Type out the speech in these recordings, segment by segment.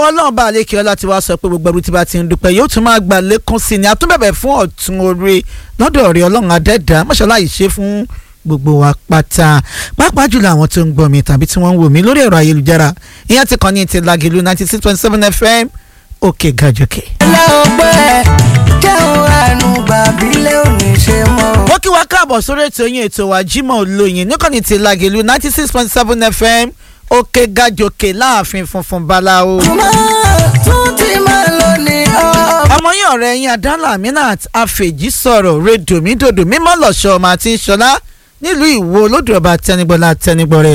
àwọn ọlọ́run bá àlékè ọlá ti wá sọ pé gbogbo ẹrú tí bá ti ń dúpẹ́ yóò tún máa gbà lékún sí ni àtúnbẹ̀bẹ̀ fún ọ̀tún oore lọ́dọ̀ ọ̀rẹ́ ọlọ́run adẹ́dá mọ́ṣáláà yìí ṣe fún gbogbo wa pátá pàápàá jùlọ àwọn tó ń gbọ́ mi tàbí tí wọ́n ń wò mí lórí ẹ̀rọ ayélujára ìyẹn ti kàn ní ti Lágìlú ninety six point seven fm òkè gàjòkè. ẹlẹ́ọ̀pẹ́ jẹun àánú bàbílẹ̀ òní ṣe mọ́. mo kí wa káàbọ̀ sórí ètò yín ètò wa Jímọ̀ Olóyin níkànnì ti Lágìlú ninety six point seven fm òkè gàjòkè láàfin funfun báláwo. túmọ̀ tún ti máa lọ ní ọ́. ọmọ yín ọ̀rẹ́ yín adánlá Aminat afèjì sọ̀rọ̀ rédòmídòdò mímọ́ lọ́ṣọ́ ọmọ àti ìṣọ̀lá nílùú Ìwó olódùọba tẹnigbọ́lá tẹnigbọ́rẹ́.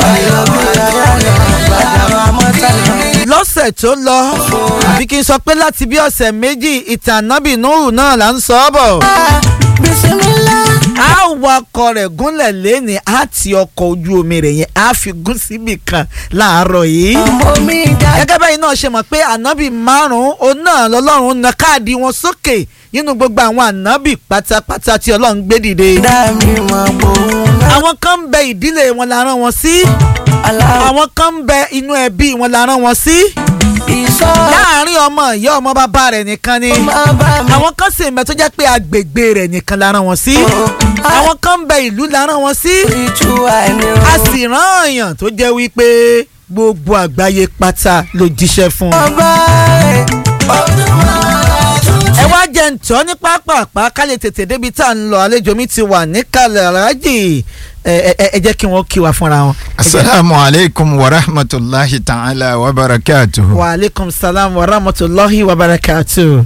lọ́sẹ̀ tó lọ àbí kí n sọ pé láti bí ọ̀sẹ̀ méjì ìtàn nábì Nuhu náà là ń sọ ọ́ bọ̀. bisimilá. a wakọ̀ rẹ̀ gúnlẹ̀ lẹ́ni á ti ọkọ̀ ojú omi rẹ̀ yẹn á fi gún síbì kan láàárọ̀ yìí ọmọ mi dá. gẹ́gẹ́ báyìí náà ṣe mọ̀ pé ànábì márùn-ún òun náà lọ́lọ́run na káàdì wọn sókè nínú gbogbo àwọn ànábì pátápátá tí ọlọ́run gbé dìde. dá mi mọ̀ gbòòrùn náà. àwọn kan ń bẹ ìdílé wọn la rán wọn sí aláwọ̀ àwọn kan ń bẹ inú ẹbí wọn la rán wọn sí ìsọ́. láàárín ọmọ ìyá ọmọ bàbá rẹ̀ nìkan ni máa bá mi. àwọn kan sì ń bẹ tó jẹ́ pé agbègbè rẹ̀ nìkan la rán wọn sí àwọn kan ń bẹ ìlú la rán wọn sí ìtú àìní a sì rán èèyàn tó jẹ́ wípé gbogbo àgbáyé pátá ló jíṣẹ́ fún un. ọba ẹ̀ ọdún máa tún ẹ wá jẹ́ ǹtọ́ ní pápápá ká lè tètè débi tá à ń lọ àlejò mi ti wà níkàlẹ̀ aláàjì ẹ ẹ ẹ jẹ́ kí wọ́n kí wa fúnra wọn. asalaamu aleykum wa rahmatulahi ta'ala wa barakatuhu. wa aleykum salaam wa rahmatulahi wa barakatu.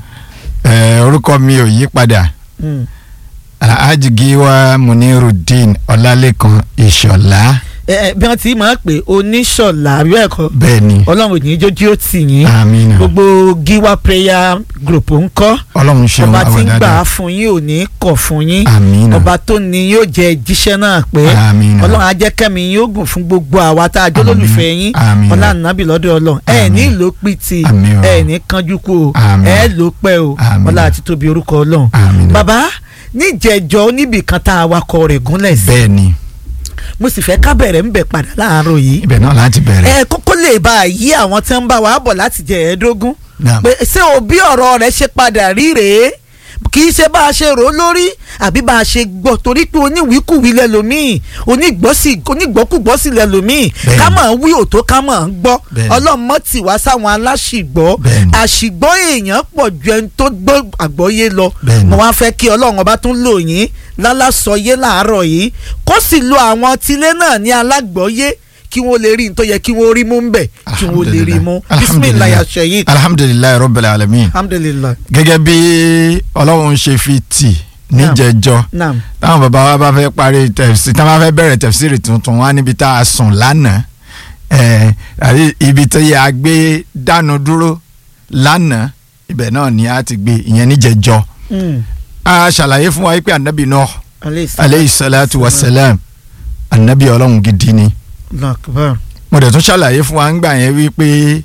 ẹ orúkọ mi ò yí padà Mm. alhaji giwa munirudin ọlálẹ́kan ìṣọ̀lá ẹ ẹ bí wọ́n ti máa ń pè oníṣọ̀lá àbí ẹ̀kọ́ bẹ́ẹ̀ ni ọlọ́run ò ní jójú ó tì yín amina gbogbo giwa prayer group ń kọ́ ọlọ́run ṣeun ọba tí àwọn ń gbà á dáadáa fún yín ò ní kọ̀ fún yín amina ọba tó ní yóò jẹ jíṣẹ́ náà pé amina ọlọ́run á jẹ́ kẹ́mi yín ó gùn fún gbogbo àwa tá a jọ Àmín. lólùfẹ́ yín Àmín. ọlá nàbì lọ́dọ̀ ọlọ́run ẹ ní Àmín. ìlò pìtì Àmín o. ẹ ní kánjú kú o Àmín. ẹ ló pẹ́ o Àmín. ọlá àti tóbi orúkọ ọlọ́run amina bàbá níjẹ̀jọ́ oníbì kan tá a wakọ̀ rẹ̀ gúnlẹ̀ sí bẹ́ẹ̀ ni mo sì fẹ́ ká bẹ̀rẹ̀ ń bẹ̀ padà láàárọ̀ yìí ibẹ̀ náà láti bẹ̀rẹ̀ ẹ kókó lè bá a yí àwọn tí ń bá wa bọ̀ láti jẹ ẹ̀ẹ́dógún Naam. pé ṣé òbí ọ̀rọ̀ rẹ̀ ṣe padà rí rèé kì í ṣe bá a ṣe rò ó lórí àbí bá a ṣe gbọ́ torí pé oníwìkúwì lẹ́lòmíì onígbọ́sì onígbọ́kùgbọ́sì lẹ́lòmíì Bẹ́ẹ̀ni. ká mọ̀ ń wí òtó ká mọ̀ ń gbọ́ Bẹ́ẹ̀ni. ọlọ́mọ tì wá sáwọn aláṣìgbọ́ Bẹ́ẹ̀ni. àṣìgbọ́ èèyàn pọ̀ ju ẹni tó gbọ́ àgbọ́yé lọ Bẹ́ẹ̀ni. mo wá fẹ́ kí ọlọ́run ọba tún lò yín lálásọyé láàárọ̀ yìí kó sì lo àwọn tilé náà ní alágbọ́yé kí wọ́n lè rí nítorí yẹ kí wọ́n rí mú ń bẹ̀ kí wọ́n lè rí mú bisimilayi aṣẹ́yìn alhamdulilayi rabbil alamin alhamdulilayi gẹ́gẹ́ bí ọlọ́run ṣe fi tì níjẹ̀jọ́ naam táwọn bàbá wa bá fẹ́ parí tẹ̀sí táwọn bá fẹ́ bẹ̀rẹ̀ tẹ̀síìrì tuntun wá níbi tá a sùn lánàá ẹ̀ àti ibi tó yẹ a gbé dánu dúró lánàá ibẹ̀ náà ni a ti gbé ìyẹn níjẹ̀jọ́ Mm. a ṣàlàyé fún wa pé anabi Nuh aleyhi salaam. aleyhi salatu wa salam anabi ọlọ́run gidi ni Allahu akbar. mo dẹ̀ tún ṣàlàyé fún wa ń gbà yẹn wípé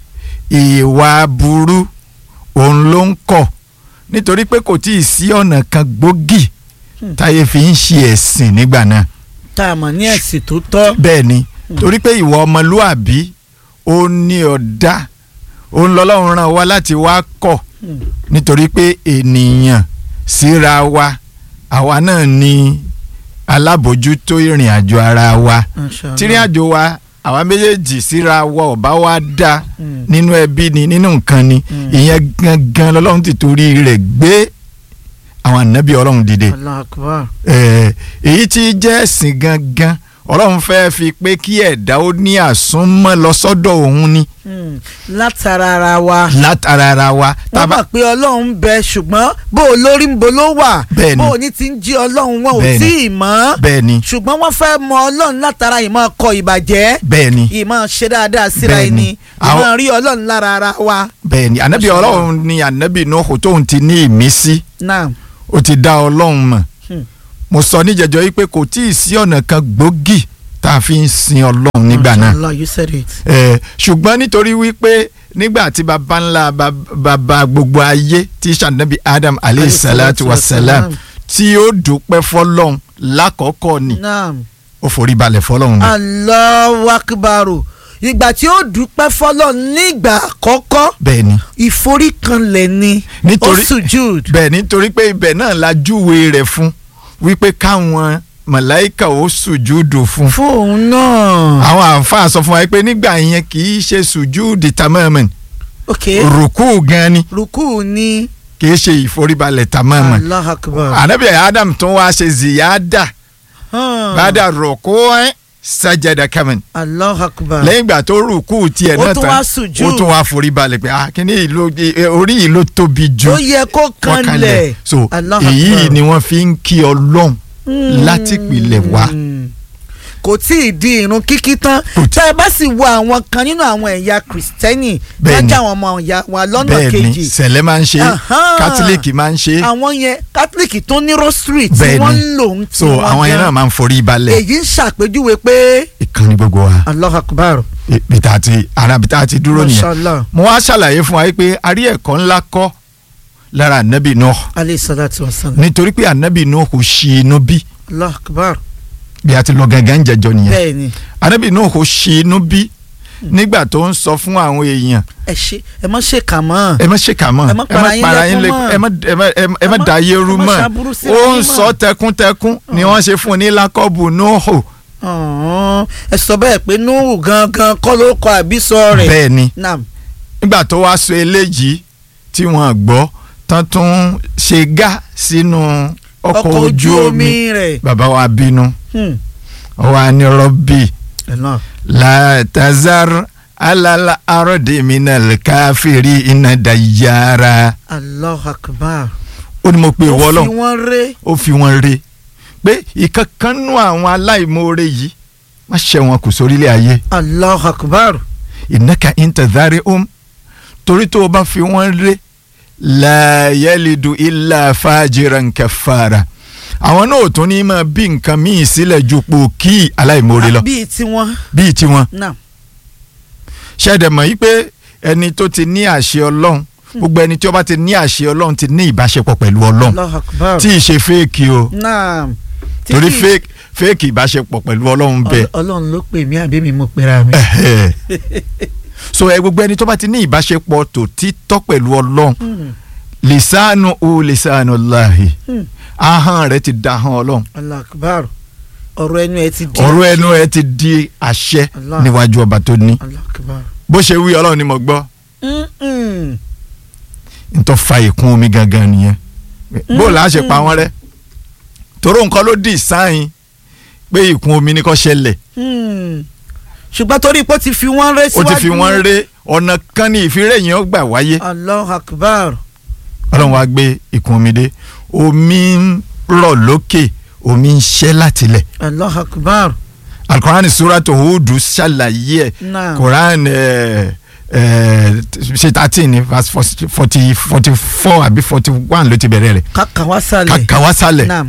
ìwà burú òun ló ń kọ̀ nítorí pé kò tí ì sí ọ̀nà kan gbòógì Hmm. táyé fi ń ṣe ẹ̀sìn nígbà náà tá a mọ̀ ní ẹ̀sìn tó tọ́ bẹ́ẹ̀ ni torí pé ìwà ọmọlúàbí ó ní ọ̀dá òun lọ́lọ́run rán wa láti wá kọ̀ Hmm. nítorí pé ènìyàn síra wa àwa náà ni alábòójútó ìrìn àjò ara wa Masha Allah. tírín àjò wa àwa méjèèjì síra wa ọba wa dá Mm. nínú ẹbí ni nínú nǹkan ni Mm. ìyẹn gangan lọ́lọ́run ti torí rẹ̀ gbé àwọn ànábì ọlọ́run dìde Allahu akbar. Eh, èyí tí jẹ́ ẹ̀sìn gangan ọlọ́run fẹ́ fi pé kí ẹ̀dá ó ní àsúnmọ́ lọ sọ́dọ̀ òun ni Mm. látara ara wa látara ara wa wọ́n tábà mọ̀ pé ọlọ́run ń bẹ ṣùgbọ́n bó o lórí ń bo ló wà Bẹ́ẹ̀ni. bó o ní ti ń jí ọlọ́run wọn ò Bẹ́ẹ̀ni. tí ì mọ̀ bẹ́ẹ̀ ni ṣùgbọ́n wọ́n fẹ́ mọ ọlọ́run látara ìmọ̀ kọ ìbàjẹ́ bẹ́ẹ̀ ni ìmọ̀ ṣe dáadáa síra Bẹ́ẹ̀ni. ẹni Àwọn- ìmọ̀ rí ọlọ́run lára ara wa. bẹ́ẹ̀ ni ànábì Masha Allah. ọlọ́run ni ànábì Nuhu tóun ti ní ìmísí náà ó ti dá ọlọ́run mọ̀ Hmm. mo sọ níjẹjọ yìí pé kò tí ì sí ọ̀nà kan gbòógì tá a fi ń sin ọlọ́run nígbà náà Allah you said it. Eh, ṣùgbọ́n nítorí wípé nígbà tí baba ńlá bab- baba gbogbo ayé tí sànàbí Adam aleyhi salatu wa salam tí ó dúpẹ́ fọlọ́run lákọ̀ọ́kọ́ ni naam ó forí balẹ̀ fọlọ́run ni. Allahu akbaru ìgbà tí ó dúpẹ́ fọlọ́ nígbà àkọ́kọ́ bẹ́ẹ̀ ni ìforíkanlẹ̀ ni ó Nítorí- sùjúd bẹ́ẹ̀ nítorí pé ibẹ̀ náà la júwe rẹ̀ fún wípé káwọn màláìkà ó sùjúdù fún. fún òun náà. àwọn àǹfààní sọ fún wa pé nígbà yẹn kì í ṣe sùjúdì tamamen ok rùkú gan ni rukú ni kì í ṣe ìforíbalẹ̀ tamamen. allah akbar. ànábì adam tún wá ṣe ziyada Hàn. bàdà rùkú ẹ̀ sajada kamen. allah akbar. lẹ́yìn ìgbà tó rùkú tiẹ̀ Ó náà tún tán wá sùjúd. ó tún wá foríbalẹ̀ pé ah kíní yìí ló orí yìí ló tóbi jù ó yẹ kó wọ́n kanlẹ̀. so Allah èyí akbar. ni wọ́n fi ń kí ọlọ́run láti ìpìlẹ̀ wá. Mm. kò tí ì di irun kíkí tán Kò tí- tẹ́ ẹ bá sì wo àwọn kan nínú àwọn ẹ̀yà kìrìsìtẹ́nì Bẹ́ẹ̀ni. lọ́jà àwọn ọmọ ìyá wa lọ́nà bẹ́ẹ̀ ni kejì sẹ̀lẹ̀ máa ń ṣe Ahan. kátólíìkì máa ń ṣe àwọn yẹn kátólíìkì tó ní rosary tí Bẹ́ẹ̀ni. wọ́n ń lò ń tí so àwọn yẹn náà máa ń forí balẹ̀ èyí ń ṣàpèjúwe pé ìkànnì gbogbo wa allah akbar bìtà àti ara bìtà àti dúró nìyẹn mashallah mo wá ṣàlàyé fún wa pé a rí ẹ̀kọ́ ńlá kọ́ lára ànábì Nuh alayhi salatu wa salam nítorí pé ànábì Nuh kò ṣì inú bí allah akbar bí a ti lọ gangan jẹjọ nìyẹn bẹ́ẹ̀ni ànábì Nuh kò ṣì inú bí nígbà tó ń sọ fún àwọn èèyàn ẹ ṣe ẹ má ṣe kà mọ́ ẹ má ṣèkà mọ́ Ẹ má para yín lẹ́kún mọ́. ẹ má ẹ má ẹ má- ẹ má Ẹ má- da ayé rú ẹ má mọ́ ṣàbúrú sí ó yín ń mọ́. sọ tẹkuntẹkun ni wọ́n ṣe fún un ní lákọ́bù Nuhu Ọ̀hún. ẹ sọ bẹ́ẹ̀ pé nuhu gangan kọ́ ló kọ àbísọ rẹ̀ bẹ́ẹ̀ ni naam nígbà tó wá sọ eléyìí tí wọ́n gbọ́ tán tún ṣe gá sínú ọkọ̀ ojú omi rẹ̀ bàbá wa bínú Hmm. ó wá ní rọ́bì ẹ náà látàzár alala arọ́dẹ minal káfíìrì iná dayára allah akbar ó ní mo pe ìwọ ó lọ fi wọ́n ré ó fi wọn re pé ìkankanú àwọn aláìmoore yìí má ṣe wọn kù sórílẹ̀ ayé allah akbar ìnáka intazari um torí tó o bá fi wọn re la yalidu illa fajiran kafara àwọn náà ò tún ní máa bí nǹkan míì sílẹ̀ ju pò kí aláìmoore lọ bíi tiwọn bíi tiwọn naam ṣẹ́ẹ̀dẹ̀ mọ̀ yìí pé ẹni tó ti ní àṣẹ ọlọ́run gbogbo ẹni tí ó bá ti ní àṣẹ ọlọ́run ti ní ìbáṣepọ̀ pẹ̀lú ọlọ́run allah akbar tí ì ṣe fẹ́ẹ̀kì o naam Tí torí kì í- fake fake ìbáṣepọ̀ pẹ̀lú ọlọ́run bẹ́ẹ̀ Ọl- ọlọ́run ló pè mí àbí mi mo pera mi. Ẹ̀hẹ̀. so ẹ gbogbo ẹni tó bá ti ní ìbáṣepọ̀ tòtítọ́ pẹ̀lú ọlọ́run Hmm. lisanu o lisanu lahi Hmm. ahọ́n rẹ ti da ahọ́n ọlọ́run allah akbar ọ̀rọ̀ ẹnu ẹ ti di ọ̀rọ̀ ẹnu ẹ ti di àṣẹ Allah. níwájú ọba tó ní allah akbar. bó ṣe wí ọlọ́run ni mo gbọ́ Mm-mm. n tó fa ìkún omi gangan nìyẹn bó la ṣe pa wọ́n rẹ́ toró nǹkan ló dì sáyìn pé ìkún omi ní kó ṣẹlẹ̀ Hmm. ṣùgbọ́n torí pé ó ti fi wọ́n ré ó síwájú ti fi wọ́n ré ọ̀nà kan ní ìfiré yẹn ó gbà wáyé allah akbar. ọlọ́run wá gbé ìkún omi dé omi ń rọ̀ lókè omi ń ṣẹ́ látilẹ̀ allah akbar. alukoran suratu hudu ṣàlàyé ẹ̀ naam koran ẹ̀ ẹ̀ ṣe thirteen ní verse forty forty four àbí forty one ló ti bẹ̀rẹ̀ rẹ̀ kàkà wá sálẹ̀. kàkà wá sálẹ̀ naam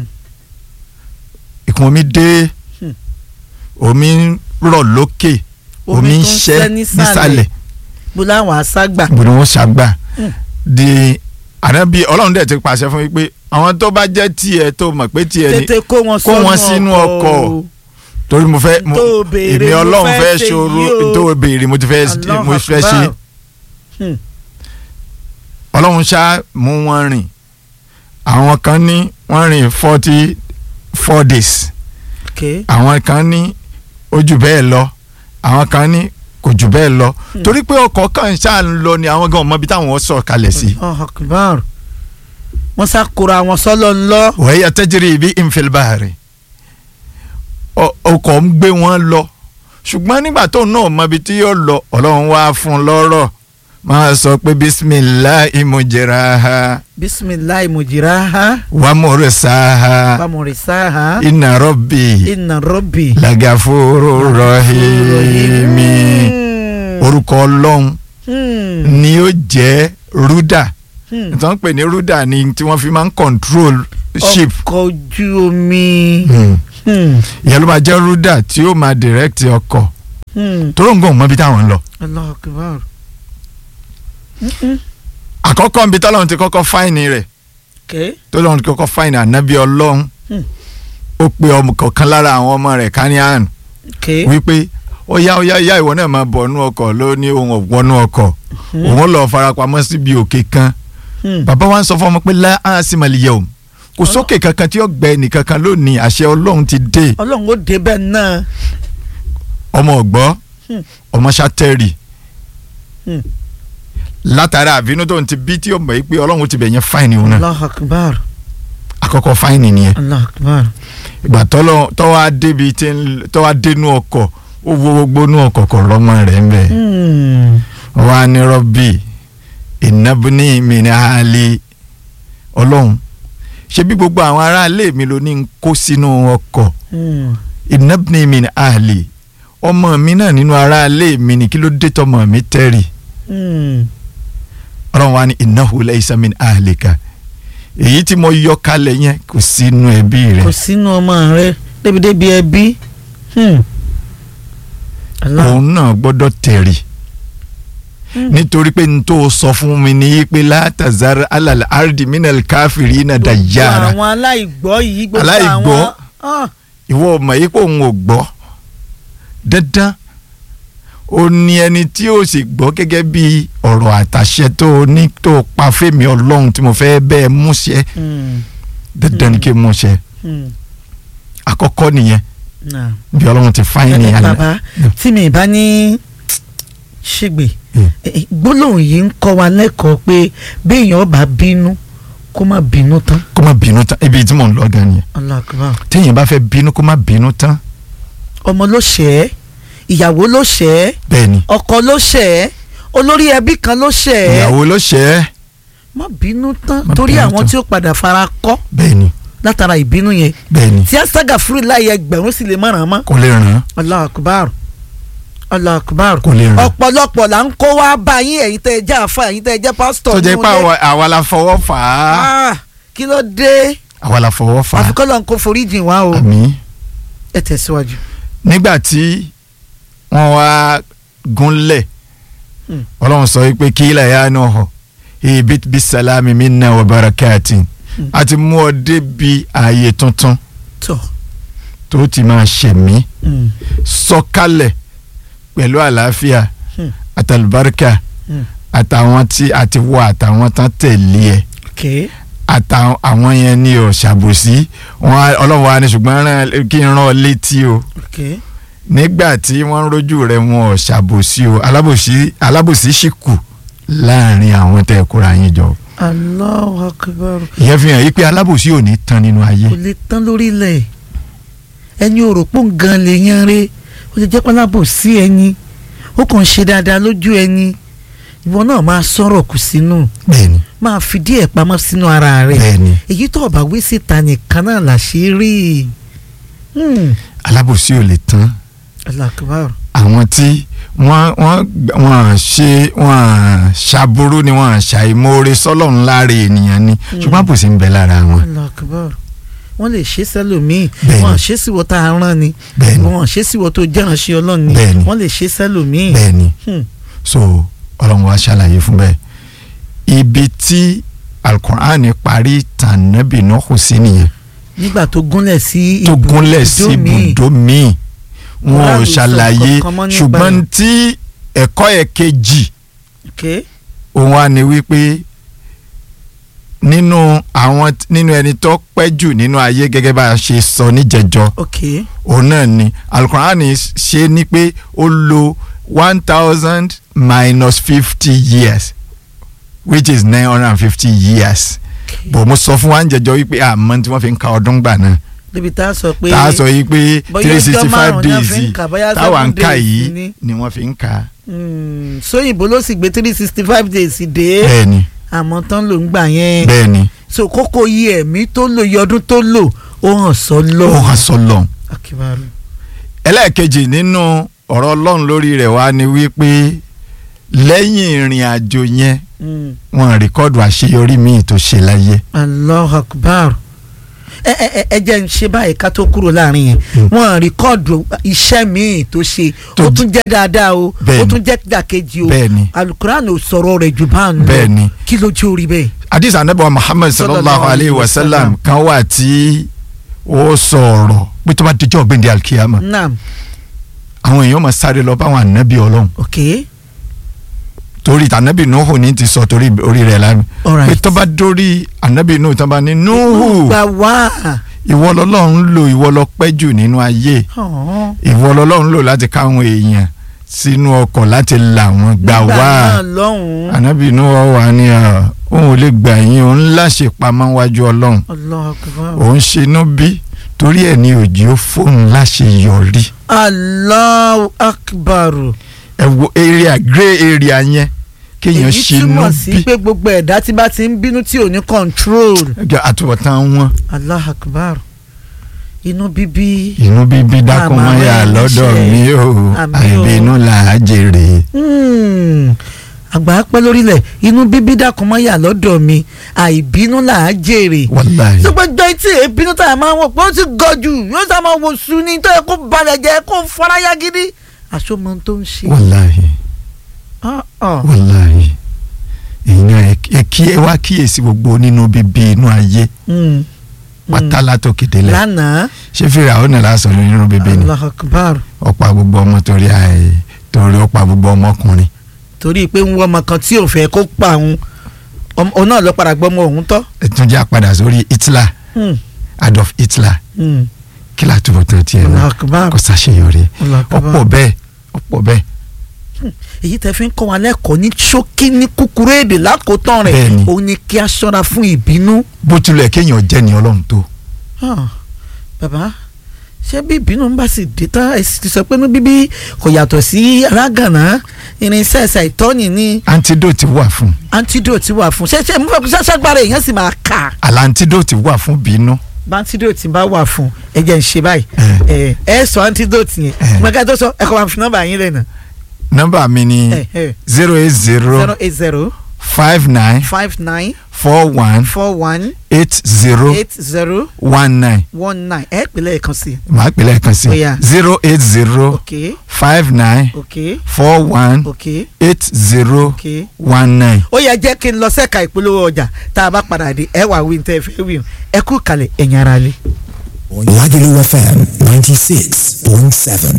ìkún omi dé Hmm. omi ń rọ̀ lókè omi ń tún ṣẹ́ nísàlẹ̀ bó láwọn àṣàgbà. bó ni wọ́n ṣàgbà Hmm. di ànábì ọlọ́run dẹ̀ ti pàṣẹ fún mi pé àwọn tó bá jẹ́ tiẹ̀ tó mọ̀ pé tiẹ̀ ni tètè kó wọn kó wọn sínú ọkọ̀. torí mo fẹ́ mo Tó béèrè, èmi mo ọlọ́run fẹ́ fẹ́ ṣe ṣòro yìí o. tó béèrè mo ti fẹ́ Allah mo fẹ́ ṣe Akbar. Hmm. ọlọ́run ṣá mú wọn rìn àwọn kan ní wọ́n rìn forty four days okay. àwọn kan ní ó jù bẹ́ẹ̀ lọ àwọn kan ní kò jù bẹ́ẹ̀ lọ Hmm. torí pé ọkọ̀ kan ṣáà ń lọ ni àwọn gan mọ ibi táwọn sọ̀ kalẹ̀ sí. Allah akbar. wọ́n sá kóra wọn sọ́lọ́ ńlọ. wẹ́yà tẹ́jìrì ibi ìfẹ̀lbàrẹ̀ ọkọ̀ ń gbé wọn lọ ṣùgbọ́n nígbà tó náà mọ ibi tí yóò lọ ọlọ́run wá fún un lọ́rọ̀ máa sọ pé bisimilahi mujiraha bisimilayi mujiraha wa murisaha bamurisaha inna rabbi inna rabbi. lagafuru rahimi orúkọ ọlọ́run Hmm. ni ó jẹ́ rúdà Hmm. nítorí pé ní rúdà ni tí wọ́n fi máa ń control ship ọkọ̀ ojú omi. Hmm. Hmm. ìyẹn ló máa jẹ́ rúdà tí ó máa direct ọkọ̀ Hmm. tó ń gbọ̀n mọ́ ibi táwọn ń lọ. Allah akbar. Mm-mm. àkọ́kọ́ níbi tọ́lọ́run ti kọ́kọ́ fáìnì rẹ̀ okay. tọ́lọ́run ti kọ́kọ́ fáìnì ànábì ọlọ́run Hmm. ó pe ọmọ kọ̀ọ̀kan lára àwọn ọmọ rẹ̀ káníàn okay. wípé ó yá ó yá yá ìwọ náà máa bọ̀ nú ọkọ̀ ló ní ohun ọ̀gbọ́nú ọkọ̀ òun lọ farapamọ́ síbi òkè kan Hmm. bàbá wa ń sọ fún ọmọ pé lá á sì máa lè yẹ o kò sókè kankan tí ó gbẹ ẹnìkankan lónìí àṣẹ ọlọ́run ti dé ọlọ́run ó débẹ̀ náà ọmọ ọ̀gbọ́ Hmm. ọmọ sátẹ́rì Hmm. látara àbínú tó ń ti bí tí ó mọ̀ yìí pé ọlọ́run ti bẹ̀ yẹn fáìní òun náà allah akbar àkọ́kọ́ fáìní nìyẹn allah akbar ìgbà tọ́lọ́ tọ́wọ́ adébi tí ń tọ́wọ́ adénú ọkọ̀ ó wo gbogbo nú ọkọ̀ kọ̀ lọ́mọ rẹ̀ ń bẹ̀ Hmm. wọ́n á ní rọ́bì ìnábùní mi ní àhálí ọlọ́run ṣé bí gbogbo àwọn aráalé mi ló ní ń kó sínú ọkọ̀ Hmm. ìnábùní mi ní àhálí ọmọ mi náà nínú aráalé mi ní kí ló dé tọmọ mi tẹ́rì Hmm. ọlọ́run wa ní innahu laysa min ahlika èyí tí mo yọ kalẹ̀ yẹn kò sínú ẹbí rẹ kò sínú ọmọ rẹ débi-débi ẹbí Hmm. Allah. òun náà gbọ́dọ̀ tẹ̀rì Hmm. nítorí pé n tó sọ fún mi ní pé látàzára alàlà ardi minal káfírí náà gbogbo dàjára àwọn aláìgbọ́ yìí gbogbo Aláìgbọ́? àwọn Ah. ìwọ ọmọ yìí pé òun ò gbọ́ dandan ó ní ẹni tí ó sì gbọ́ gẹ́gẹ́ bí ọ̀rọ̀ àtàṣẹ tó o ní tó o pa fèmí ọlọ́run tí mo fẹ́ bẹ́ẹ̀ múṣẹ Hmm. dandan ni kí n múṣẹ Hmm. àkọ́kọ́ nìyẹn Nah. bí ọlọ́run ti fáyín ní ẹ àná bàbá tí mi bá ní ṣègbè Hmm. eh, gbólóhùn yìí ń kọ́ wa lẹ́kọ̀ọ́ pé béèyàn bá bínú kó má bínú tán kó má bínú tán ibi tí mò ń lọ gan nìyẹn Allah akbar téèyàn bá fẹ́ bínú kó má bínú tán ọmọ ló ṣẹ̀ ẹ́ ìyàwó ló ṣẹ̀ ẹ́ bẹ́ẹ̀ ni ọkọ ló ṣẹ̀ ẹ́ olórí ẹbí kan ló ṣẹ̀ ẹ́ ìyàwó ló ṣe é má bínú tán Má torí bínú àwọn tán. tí ó padà fara kọ́ bẹ́ẹ̀ ni látara ìbínú yẹn bẹ́ẹ̀ ni tí asaga fúri láyé ẹgbẹ̀rún sì lè mọ̀ràn mọ́ kò lè ràn án Allah akbar Allah akbar kò lè ràn án ọ̀pọ̀lọpọ̀ là ń kó wá bá yín ẹ̀yin tẹ́ ẹ jẹ́ àfa ẹ̀yin tẹ́ ẹ jẹ́ pásítọ̀ tó jẹ́ nínú pé ilé. àwa- àwa la fọwọ́ fà á Ah, kí ló dé àwa la fọwọ́ fà á àfikọ́ lọ́n kó foríjìn wá o àmín ẹ tẹ̀síwájú. nígbà tí wọ́n wá gúnlẹ̀ Hmm. ọlọ́run sọ wípé kí ilẹ̀ yá náà hàn ibi bí salami minna wa barakatin Hmm. a ti mú ọ débi ààyè tuntun tọ́ tó ti máa ṣẹ̀mí mm, sọ̀kalẹ̀ pẹ̀lú àlàáfíà Hmm. àtàlùbáríkà mm, àtàwọn tí a ti wọ àtàwọn tán tẹ̀lé ẹ̀ ok àtàwọn àwọn yẹn ni ò ṣàbòsí wọn á- ọlọ́run wa ni ṣùgbọ́n rán- kí n rán ọ létí o ok nígbà tí wọ́n ń rójú rẹ̀ wọn ò ṣàbòsí o alábòsí alábòsí sì kù láàrin àwọn tẹ́ ẹ kóra yín jọ Allahu akbar ìyẹn fi hàn yí pé alábòsí ò ní tán nínú ayé kò lè tán lórílẹ̀ ẹni òròpó gan lè yan re ó lè jẹ́ pálábò sí ẹni ó kàn ń ṣe dáadáa lójú ẹni ìwọ náà máa sọ̀rọ̀ kù sínú bẹ́ẹ̀ni máa fi díẹ̀ pamọ́ sínú ara rẹ̀ bẹ́ẹ̀ni èyí tó ọ̀bà wí síta nìkan náà làṣírí Hmm, alábòsí ò lè tán Allahu akbar àwọn tí wọ́n wọ́n wọ́n ṣe wọ́n ṣàbúrú ni wọ́n ṣàìmoore sọ́lọ́run láre ènìyàn ni ṣùgbọ́n àbòsí ń bẹ lára wọn Allahu akbar wọ́n lè ṣe sẹ́lòmíì Bẹ́ẹ̀ni. wọ́n ṣe síwọ́ tá a rán ni bẹ́ẹ̀ni wọ́n ṣe síwọ́ tó jẹ́ránṣẹ́ ọlọ́run ni Bẹ́ẹ̀ni. wọ́n lè ṣe sẹ́lòmíì. bẹ́ẹ̀ni Hmm. so ọlọ́run wa ṣàlàyé fún bẹ́ẹ̀ ibi tí alukur'an parí tànàbì náà kò sí nìyẹn nígbà tó gúnlẹ̀ sí tó ibùdó gúnlẹ̀ sí míì. ibùdó míì wọn ò Kùránì sọ ṣàlàyé kankan mọ́ nípa ṣùgbọ́n ẹ̀. tí ẹ̀kọ́ ẹ̀ kejì ok òun á ní wípé nínú àwọn nínú ẹni tó pẹ́ jù nínú ayé gẹ́gẹ́ bá a ṣe sọ níjẹjọ ok òun náà ni alukur'an ṣe ni pé ó lo one thousand minus fifty years which is nine hundred and fifty years ok bò mo sọ fún wa ń jẹjọ wípé àmọ́ tí wọ́n fi ń ka ọdún gbà náà débi tá a sọ pé tá a sọ yìí pé bóyá three ọjọ́ sixty five márùn-ún ni a days fi ń yìí kà, bóyá táwa ń seven kà days yìí ni. ni wọ́n fi ń kà Hmm, sóyìnbó ló sì gbé three sixty five days dé bẹ́ẹ̀ni àmọ́ tán ló ń gbà yẹn bẹ́ẹ̀ni so kókó yí ẹ̀mí tó lò yí ọdún tó lò ó hàn sọ lọ. ó hàn sọlọ. akibaru ẹlẹ́ẹ̀kejì nínú ọ̀rọ̀ ọlọ́run lórí rẹ̀ wá ni wípé lẹ́yìn ìrìn àjò yẹn Hmm, wọ́n rìkọ́dù àṣeyọrí míì tó ṣe láyé Allahu akbar ẹ ẹ ẹ ẹ jẹ́ ń ṣe báyìí ká tó kúrò láàrin yẹn Hmm. wọ́n rìkọ́ọ̀dù iṣẹ́ míì tó ṣe Tó ó j- tún jẹ́ dáadáa o ó Bẹ́ẹ̀ni. tún jẹ́ dàkejì o bẹ́ẹ̀ni alukuran ò sọ̀rọ̀ rẹ̀ jù bá ń lọ bẹ́ẹ̀ni kí ló jẹ́ orí bẹ́ẹ̀. hadith anabi wa muhammad sallallahu alayhi wa sallam kan wà tí ó sọ̀rọ̀ pé tó bá dijọ́ gbẹ̀ndẹ̀ alkiyama naam àwọn èèyàn máa sáré lọ báwọn ànábì ọlọ́run ok torí tànábì Nuhu ní ti sọ torí orí rẹ̀ lánàá pé alright tó bá dórí ànábì Nuhu tó bá ní Nuhu gbà wá ìwọ lọ́lọ́run lò ìwọ lọ pẹ́ jù nínú ayé Ọ̀hún. ìwọ lọ́lọ́run lò láti káwọn èèyàn sínú ọkọ̀ láti là wọ́n gbà Nígbà wá náà lọ́hùn-ún ànábì Nuhu wà ní ọ òun ò lè gbà yín òun láṣẹ pamọ́ wájú ọlọ́run Allahu Akbar. òun ṣinú bí torí ẹ̀ ní òjì ó fóun láṣẹ yọrí Allahu Akbar. ẹ wo area grey area yẹn kéèyàn èyí ṣinú túmọ̀ sí bí pé gbogbo ẹ̀dá tí bá ti ń bínú tí ò ní control. ẹjọ àtúbọ̀tán wọn Allahu Akbar. inú bíbí. inú bíbí dákun Àmọ́ mọ́yà àwọn lọ́dọ̀ ẹlẹ́ṣẹ̀. mi o Àmì o. àìbínú là á jèrè Hmm. àgbà pẹ́ lórílẹ̀ inú bíbí dákun mọ́ yà lọ́dọ̀ mi àìbínú là á jèrè. wàláhì ṣùgbọ́n jọ etí ìbínú tá a máa ń wọ̀ pé ó ti gọ̀ jù yóò sá máa wò sùn ní tó yẹ kó balẹ̀ jẹ́ kó faraya gidi. àṣomọ tó ń ṣe. wàláhì Ah, ah. wàláhì èèyàn ẹ kí ẹ wá kíyèsí gbogbo nínú bíbí inú ayé Hmm. pátá látòkè délẹ̀ lánàá ṣé fèrè àwọn náà lásán nínú bíbí ni Allahu Akbar ọ̀pá gbogbo ọmọ torí àì torí ọ̀pá gbogbo ọmọkùnrin torí pé ń wọ ọmọ kan tí ò fẹ́ kó pa òun ọmọ òun náà lọ padà gbọ́ ọmọ òun tọ́. ẹtúnjẹ àpadà sórí Hitler Hmm. Adolf Hitler Hmm. kí látúbọ̀ tó tiẹ̀ Allahu náà Akbar kò ṣàṣeyọrí Allahu Akbar. ọ̀pọ̀ bẹ́ẹ̀ ọ̀pọ̀ bẹ́ẹ̀ èyí tẹ́ fi ń kọ́ wa lẹ́kọ̀ọ́ ní ṣókí ní kúkúrú èdè lákòótán rẹ̀ Bẹ́ẹ̀ni. òun ni kí a ṣọ́ra fún ìbínú. bó tilẹ̀ kéèyàn jẹ́ ni ọlọ́run tó Ah, bàbá ṣé bí ìbínú ń bá sì dé tán ẹ sì ti sọ pé ní bíbí kò yàtọ̀ sí arágànná irinṣẹ́ ẹ̀sà ìtọ́ni ní antidote wà fún antidote wà fún ṣé ṣé mo fẹ́ kó ṣàgbára èèyàn sì máa kà àlà antidote wà fún bínú bá antidote bá wà fún ẹ jẹ́ ń ṣe báyìí ẹ ẹ sọ antidote yẹn Eh. gbọ́dọ̀ tó sọ ẹ kọ́ máa fi nọ́mbà yín lẹ́nu nọ́mbà mi ni ẹ ẹ zero eight zero zero eight zero five nine five nine four one four one eight zero eight zero one nine one nine ẹ pè lẹ́ẹ̀kan sí i màá pè lẹ́ẹ̀kan sí Ó yá. zero eight zero ok five nine ok four one ok eight zero ok. one nine. ó yẹ jẹ́ kí n lọ sẹ́ka ìpolówó ọjà tá a bá padà dé ẹ wà wí ní tẹ́ ẹ fẹ́ wí o ẹ kú kalẹ̀ ẹ̀yin ara lé. Lagelu FM 96.7.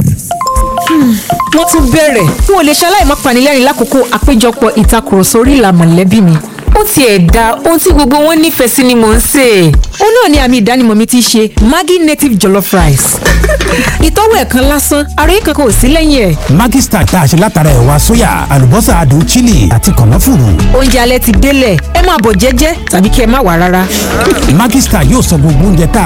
wọ́n tún bẹ̀rẹ̀ n ò lè ṣaláì má panilẹ́rìn lákòókò àpéjọpọ̀ ìtakùrọ̀sọ orí ìlà mọ̀lẹ́bí mi ó tiẹ̀ da ohun tí gbogbo wọn nífẹ̀ẹ́ sí ni mò ń sè é ó náà ni àmì ìdánimọ̀ mi ti ṣe Maggi native jollof rice ìtọ́wò ẹ̀kan lásán ara yìí kankan ò sí lẹ́yìn ẹ̀ Maggi Star tá a ṣe látara ẹ̀wà sóyà, àlùbọ́sà adùn chili àti kànáfùrù. oúnjẹ alẹ́ ti délẹ̀ ẹ máa bọ̀ jẹ́jẹ́ tàbí kí ẹ má wà rárá Maggi Star yóò sọ gbogbo oúnjẹ tá a